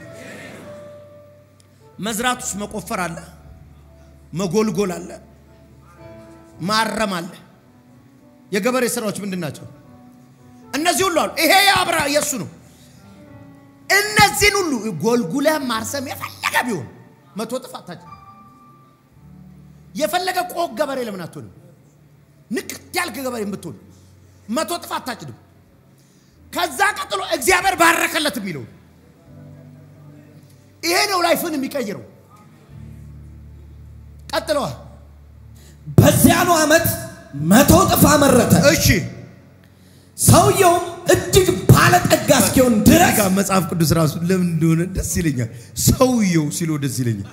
መዝራት ውስጥ መቆፈር አለ፣ መጎልጎል አለ፣ ማረም አለ። የገበሬ ስራዎች ምንድን ናቸው? እነዚህ ሁሉ አሉ። ይሄ የአብራ የእሱ ነው። እነዚህን ሁሉ ጎልጉለህ ማርሰም የፈለገ ቢሆን መቶ እጥፍ አታጭ የፈለገ ቆቅ ገበሬ ለምን አትሆንም? ንቅት ያልክ ገበሬ ብትሆን መቶ እጥፍ አታጭድም። ከዛ ቀጥሎ እግዚአብሔር ባረከለት የሚለው ይሄ ነው ላይፍን የሚቀይረው። ቀጥለዋ በዚያኑ ዓመት መቶ እጥፍ አመረተ። እሺ ሰውየውም እጅግ ባለጠጋ እስኪሆን ድረስ ጋር መጽሐፍ ቅዱስ ራሱ ለምን እንደሆነ ደስ ይለኛል። ሰውየው ሲሎ ደስ ይለኛል።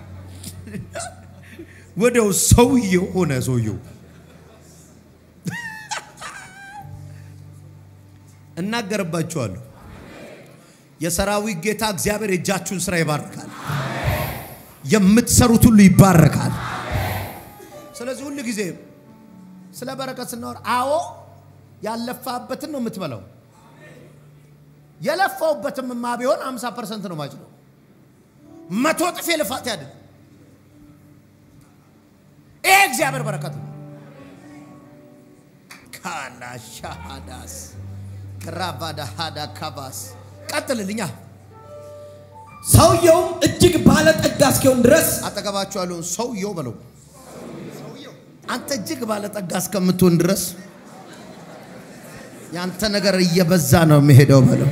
ወዲያው ሰውየው ሆነ። ሰውየው እናገርባችኋለሁ። የሰራዊት ጌታ እግዚአብሔር የእጃችሁን ስራ ይባርካል። የምትሰሩት ሁሉ ይባረካል። ስለዚህ ሁሉ ጊዜ ስለ በረከት ስናወር አዎ ያለፋበትን ነው የምትበላው። የለፋውበትም ማ ቢሆን 50 ፐርሰንት ነው ማጭለው። መቶ እጥፍ የልፋት ያድን። ይሄ እግዚአብሔር በረከት ነው። ካላሻሃዳስ ክራቫዳ ሃዳ ካባስ ቀጥልልኛ ሰውየውም እጅግ ባለጠጋ እስኪሆን ድረስ አጠገባችሁ ያለውን ሰውየው በለው። አንተ እጅግ ባለጠጋ እስከምትሆን ድረስ ያንተ ነገር እየበዛ ነው የሚሄደው በለው።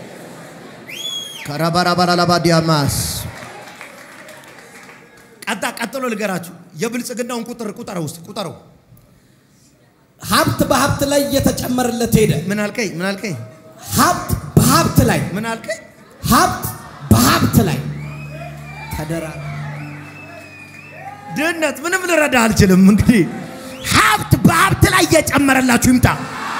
ከራባራባራላባዲያማስ ቀጣ ቀጥሎ ልገራችሁ። የብልጽግናውን ቁጥር ቁጠረው ውስጥ ቁጠረው። ሀብት በሀብት ላይ እየተጨመረለት ሄደ። ምን አልከኝ? ምን አልከኝ? ሀብት በሀብት ላይ ምን አልከኝ? ሀብት በሀብት ላይ ተደራ ድህነት ምንም ልረዳ አልችልም። እንግዲህ ሀብት በሀብት ላይ እየጨመረላችሁ ይምጣ።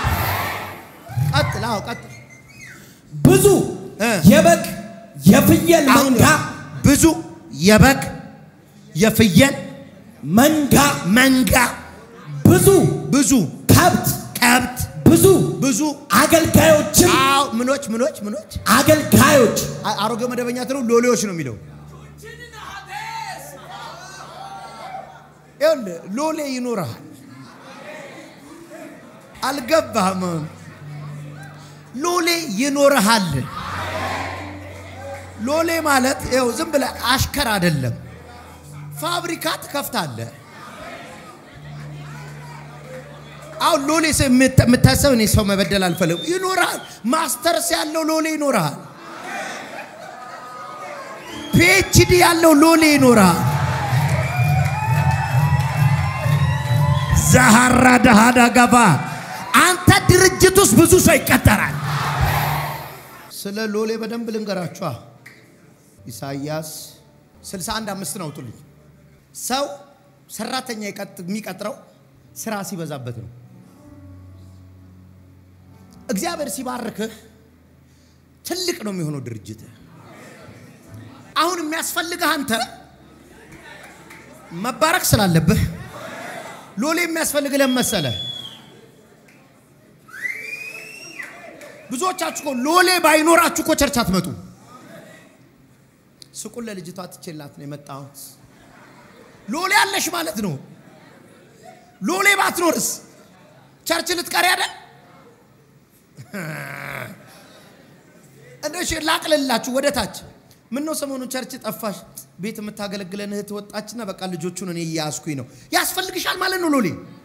ቀጥል። አዎ ቀጥል። ብዙ እ የበግ የፍየል አሁን መንጋ ብዙ የበግ የፍየል መንጋ መንጋ ብዙ ብዙ ከብት ከብት ብዙ ብዙ አገልጋዮችም አዎ ምኖች ምኖች ምኖች አገልጋዮች አ- አሮጌ መደበኛ ትለው ሎሌዎች ነው የሚለው። ይኸውልህ ሎሌ ይኖርሃል። አልገባህም? ሎሌ ይኖርሃል። ሎሌ ማለት ይኸው ዝም ብለህ አሽከር አይደለም። ፋብሪካ ትከፍታለህ። አሁን ሎሌ ሰው የምት- የምታሰብ እኔ ሰው መበደል አልፈልግም። ይኖርሃል። ማስተርስ ያለው ሎሌ ይኖርሃል። ፒኤችዲ ያለው ሎሌ ይኖርሃል። ዛሃራ ዳሃዳ ገባ አንተ ድርጅት ውስጥ ብዙ ሰው ይቀጠራል። ስለ ሎሌ በደንብ ልንገራችኋ። ኢሳይያስ 61 አምስት ነው አውጡልኝ። ሰው ሰራተኛ ይቀጥ- የሚቀጥረው ስራ ሲበዛበት ነው። እግዚአብሔር ሲባርክህ ትልቅ ነው የሚሆነው ድርጅት። አሁን የሚያስፈልግህ አንተ መባረክ ስላለብህ ሎሌ የሚያስፈልግህ ለምን መሰለህ? ብዙዎቻችሁ እኮ ሎሌ ባይኖራችሁ እኮ ቸርች አትመጡ። ስቁን ለልጅቷ ትቼላት ነው የመጣሁት። ሎሌ አለሽ ማለት ነው። ሎሌ ባትኖርስ ቸርች ልትቀሪ አይደል? እንደሽ ላቅልላችሁ ወደ ታች ምን ነው ሰሞኑን ቸርች ጠፋሽ? ቤት የምታገለግለን እህት ወጣችና በቃ ልጆቹን እኔ እያያዝኩኝ ነው። ያስፈልግሻል ማለት ነው። ሎሌ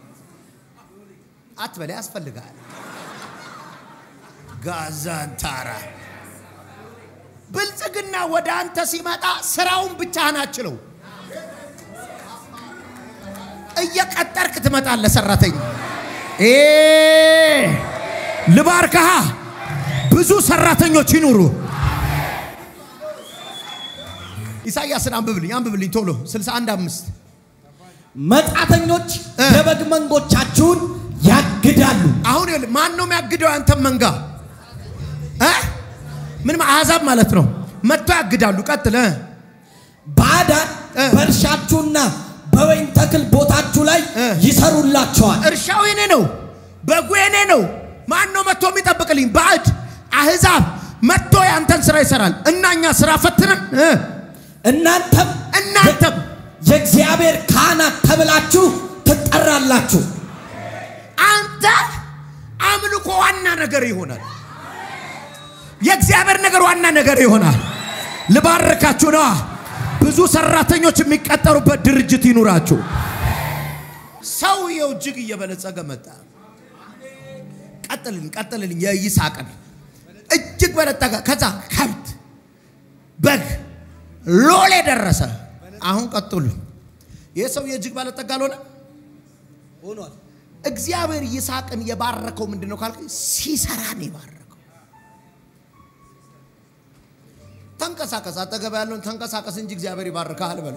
አትበላ፣ ያስፈልጋል። ጋዛንታራ ብልጽግና ወደ አንተ ሲመጣ ስራውን ብቻህን አችለው እየቀጠርክ ትመጣለህ። ሰራተኛ እ ልባርክሃ ብዙ ሰራተኞች ይኑሩ። ኢሳይያስን አንብብልኝ አንብብልኝ ቶሎ 61 አምስት መጻተኞች እ። የበግ መንጎቻችሁን ያግዳሉ። አሁን ይኸውልህ ማን ነው የሚያግደው? ያንተን መንጋ እ ምንም አሕዛብ ማለት ነው። መጥቶ ያግዳሉ። ቀጥል እ ባዕዳን እ። በእርሻችሁና በወይን ተክል ቦታችሁ ላይ እ። ይሰሩላቸዋል። እርሻው የኔ ነው፣ በጉ የኔ ነው። ማን ነው መጥቶ የሚጠብቅልኝ? ባዕድ አሕዛብ መጥቶ ያንተን ስራ ይሰራል እና እኛ ስራ ፈትነን እ እናንተም እናንተም የእግዚአብሔር ካህናት ተብላችሁ ትጠራላችሁ። አንተ አምልኮ ዋና ነገር ይሆናል። የእግዚአብሔር ነገር ዋና ነገር ይሆናል። ልባርካችሁ ነዋ። ብዙ ሰራተኞች የሚቀጠሩበት ድርጅት ይኑራችሁ። ሰውየው እጅግ እየበለጸገ መጣ። ቀጥልኝ ቀጥልኝ። የይስሐቅን እጅግ በለጠገ። ከዛ ከብት፣ በግ፣ ሎሌ ደረሰ። አሁን ቀጥሉ። ይህ ሰውዬ እጅግ ባለጠጋ አልሆነ? ሆኗል። እግዚአብሔር ይስሐቅን የባረከው ምንድን ነው ካልክ፣ ሲሰራ ነው የባረከው። ተንቀሳቀስ፣ አጠገብ ያለውን ተንቀሳቀስ እንጂ እግዚአብሔር ይባርካል በለው።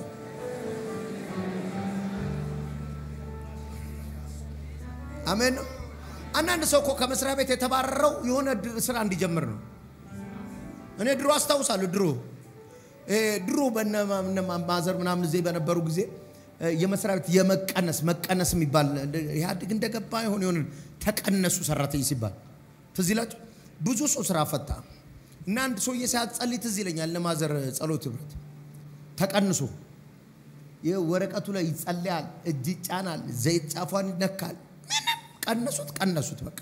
አሜን ነው። አንዳንድ ሰው እኮ ከመስሪያ ቤት የተባረረው የሆነ ድ- ስራ እንዲጀምር ነው። እኔ ድሮ አስታውሳለሁ። ድሮ እ ድሮ በነ ማ- እነ ማ- ማዘር ምናምን እዚህ በነበሩ ጊዜ እ የመስሪያ ቤት የመቀነስ መቀነስ የሚባል እንደ- ኢህአዴግ እንደገባ የሆነ የሆነ ተቀነሱ ሰራተኛ ሲባል ትዝ ይላችሁ። ብዙ ሰው ስራ ፈታ እና አንድ ሰውዬ ሲያጸልይ ትዝ ይለኛል። እነ ማዘር ጸሎት ህብረት ተቀንሶ ይህ ወረቀቱ ላይ ይጸለያል፣ እጅ ይጫናል፣ ዘይት ጫፏን ይነካል። ምንም ቀነሱት ቀነሱት በቃ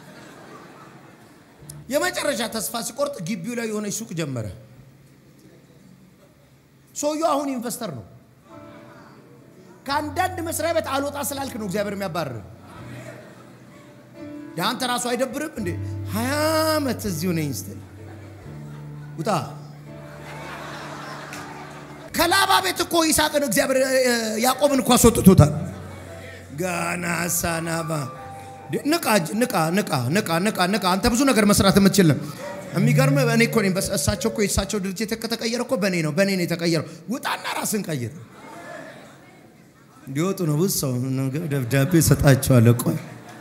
የመጨረሻ ተስፋ ሲቆርጥ ግቢው ላይ የሆነች ሱቅ ጀመረ። ሰውየው አሁን ኢንቨስተር ነው። ከአንዳንድ መስሪያ ቤት አልወጣ ስላልክ ነው እግዚአብሔር የሚያባርር። አንተ ራሱ አይደብርም እንዴ? ሀያ ዓመት እዚሁ ነኝ ስትል ውጣ። ከላባ ቤት እኮ ይስሐቅን እግዚአብሔር ያዕቆብን እኮ አስወጥቶታል። ጋና ሳናባ ንቃ ንቃ ንቃ ንቃ ንቃ ንቃ። አንተ ብዙ ነገር መስራት የምትችል ነው። የሚገርም እኔ እኮ ነኝ። እሳቸው እኮ የእሳቸው ድርጅት ከተቀየረ እኮ በእኔ ነው በእኔ ነው የተቀየረው። ውጣና ራስን ቀይር። እንዲወጡ ነው ብዙ ሰው ደብዳቤ ሰጣቸዋለሁ። ቆይ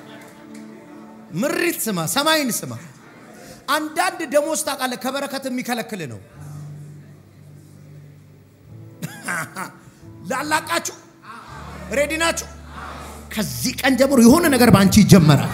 ምሪት ስማ፣ ሰማይን ስማ። አንዳንድ ደሞዝ ታውቃለህ፣ ከበረከት የሚከለክል ነው። ላላቃችሁ ሬዲ ናችሁ? ከዚህ ቀን ጀምሮ የሆነ ነገር በአንቺ ይጀመራል፣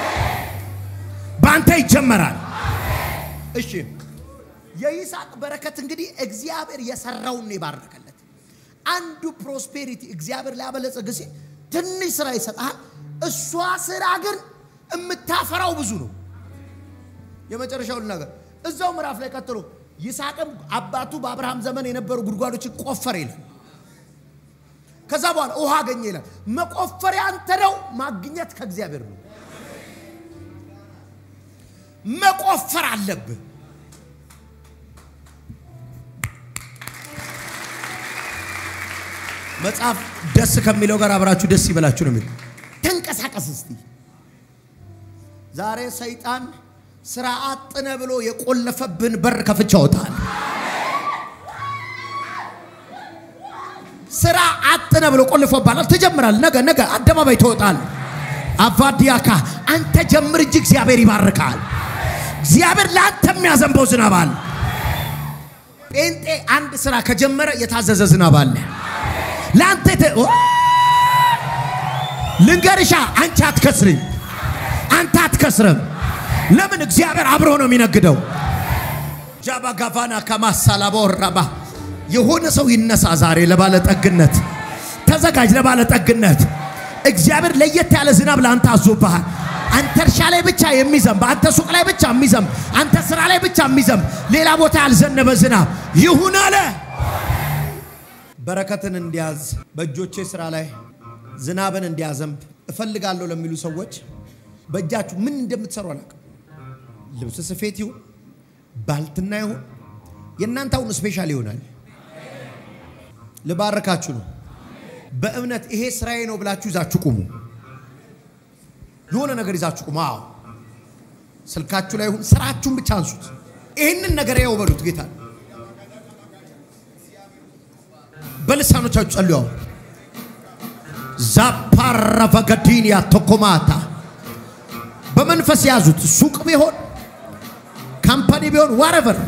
በአንተ ይጀመራል። እሺ የይስሐቅ በረከት እንግዲህ እግዚአብሔር የሰራውን ነው የባረከለት። አንዱ ፕሮስፔሪቲ እግዚአብሔር ሊያበለጽግ ሲል ትንሽ ስራ ይሰጣል። እሷ ስራ ግን የምታፈራው ብዙ ነው። የመጨረሻውን ነገር እዛው ምዕራፍ ላይ ቀጥሎ ይስሐቅም አባቱ በአብርሃም ዘመን የነበሩ ጉድጓዶችን ቆፈረ ይላል። ከዛ በኋላ ውሃ አገኘ ይላል። መቆፈሪያ አንተ ነው፣ ማግኘት ከእግዚአብሔር ነው። መቆፈር አለብህ። መጽሐፍ ደስ ከሚለው ጋር አብራችሁ ደስ ይበላችሁ ነው የሚለው። ተንቀሳቀስ እስቲ። ዛሬ ሰይጣን ስራ አጥነ ብሎ የቆለፈብን በር ከፍቻ ወጣል። ስራ አጥነ ብሎ ቆልፎባላል። ትጀምራል። ነገ ነገ አደባባይ ትወጣል። አቫዲያካ አንተ ጀምር እንጂ እግዚአብሔር ይባርካል። እግዚአብሔር ለአንተ የሚያዘንበው ዝናብ አለ። ጴንጤ አንድ ስራ ከጀመረ የታዘዘ ዝናብ አለ። ለአንተ ልንገርሻ፣ አንቺ አትከስርም፣ አንተ አትከስርም። ለምን? እግዚአብሔር አብሮ ነው የሚነግደው። ጃባ ጋቫና ከማሳላቦራባ የሆነ ሰው ይነሳ ዛሬ ለባለጠግነት ተዘጋጅ፣ ለባለጠግነት እግዚአብሔር ለየት ያለ ዝናብ ለአንተ አዞብሃል። አንተ እርሻ ላይ ብቻ የሚዘንብ፣ አንተ ሱቅ ላይ ብቻ የሚዘንብ፣ አንተ ስራ ላይ ብቻ የሚዘንብ፣ ሌላ ቦታ ያልዘነበ ዝናብ ይሁን አለ። በረከትን እንዲያዝ በእጆቼ ስራ ላይ ዝናብን እንዲያዘንብ እፈልጋለሁ ለሚሉ ሰዎች በእጃችሁ ምን እንደምትሰሩ አላውቅም። ልብስ ስፌት ይሁን ባልትና ይሁን የእናንተ አሁን ስፔሻል ይሆናል። ልባርካችሁ ነው። በእምነት ይሄ ስራዬ ነው ብላችሁ ይዛችሁ ቁሙ። የሆነ ነገር ይዛችሁ ቁሙ። አዎ ስልካችሁ ላይ ይሁን ስራችሁን ብቻ አንሱት። ይህንን ነገር ያው በሉት ጌታ በልሳኖቻችሁ ጸልዩ። ዛፓራቫጋዲንያ ቶኮማታ በመንፈስ ያዙት። ሱቅ ቢሆን ካምፓኒ ቢሆን ዋረቨር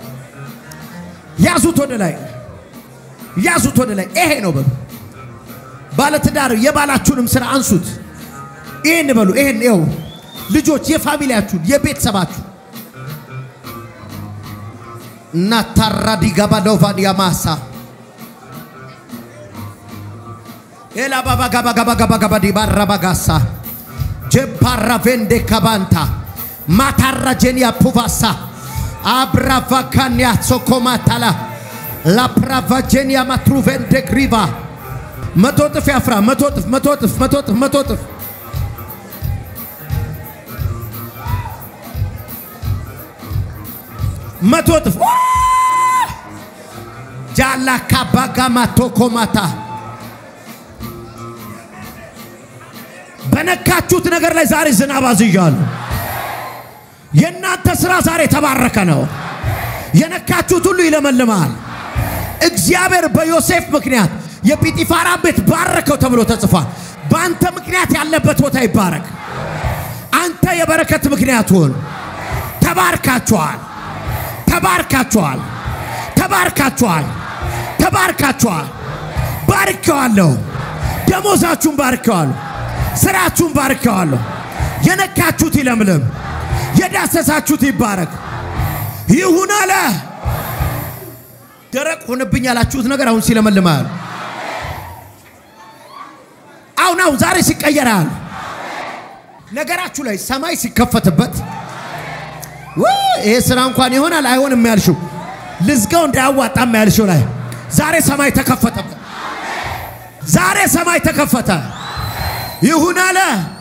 ያዙት፣ ወደ ላይ ያዙት፣ ወደ ላይ ይሄ ነው በሉ። ባለትዳር የባላችሁንም ስራ አንሱት። ይሄን በሉ። ይሄን ይኸው ልጆች፣ የፋሚሊያችሁን የቤተሰባችሁ እና ታራዲጋባ ዶቫዲያ ማሳ ኤላ ባባ ጋባ ጋባ ጋባ ጋባ ዲ ባራባ ጋሳ ጀፓራ ቬንዴ ካባንታ ማታራ ጄኒያ ፑቫሳ አብራቫ ካንያ ሶኮማታላ ላፕራቫ ጄኒያ ማትሩ ቬንዴ ግሪቫ መቶ ጥፍ ያፍራ መቶ ጥፍ መቶ ጥፍ መቶ ጥፍ መቶ ጥፍ መቶ ጥፍ ጃላ ካባጋማ ቶኮማታ በነካችሁት ነገር ላይ ዛሬ ዝናብ አዝዣለሁ። የእናንተ ስራ ዛሬ የተባረከ ነው። የነካችሁት ሁሉ ይለመልማል። እግዚአብሔር በዮሴፍ ምክንያት የጲጢፋራ ቤት ባረከው ተብሎ ተጽፏል። በአንተ ምክንያት ያለበት ቦታ ይባረክ። አንተ የበረከት ምክንያት ሁን። ተባርካችኋል፣ ተባርካችኋል፣ ተባርካችኋል፣ ተባርካችኋል። ባርኬዋለሁ። ደሞዛችሁን ባርኬዋለሁ። ስራችሁን ባርከዋለሁ። የነካችሁት ይለምልም፣ የዳሰሳችሁት ይባረክ። ይሁን አለ። ደረቅ ሆነብኝ ያላችሁት ነገር አሁን ሲለመልማል። አሁን አሁን ዛሬ ሲቀየራል። ነገራችሁ ላይ ሰማይ ሲከፈትበት ይሄ ስራ እንኳን ይሆናል አይሆንም ያልሽው ልዝጋው እንዳያዋጣም ያልሽው ላይ ዛሬ ሰማይ ተከፈተበት። ዛሬ ሰማይ ተከፈተ። ይሁን አለ።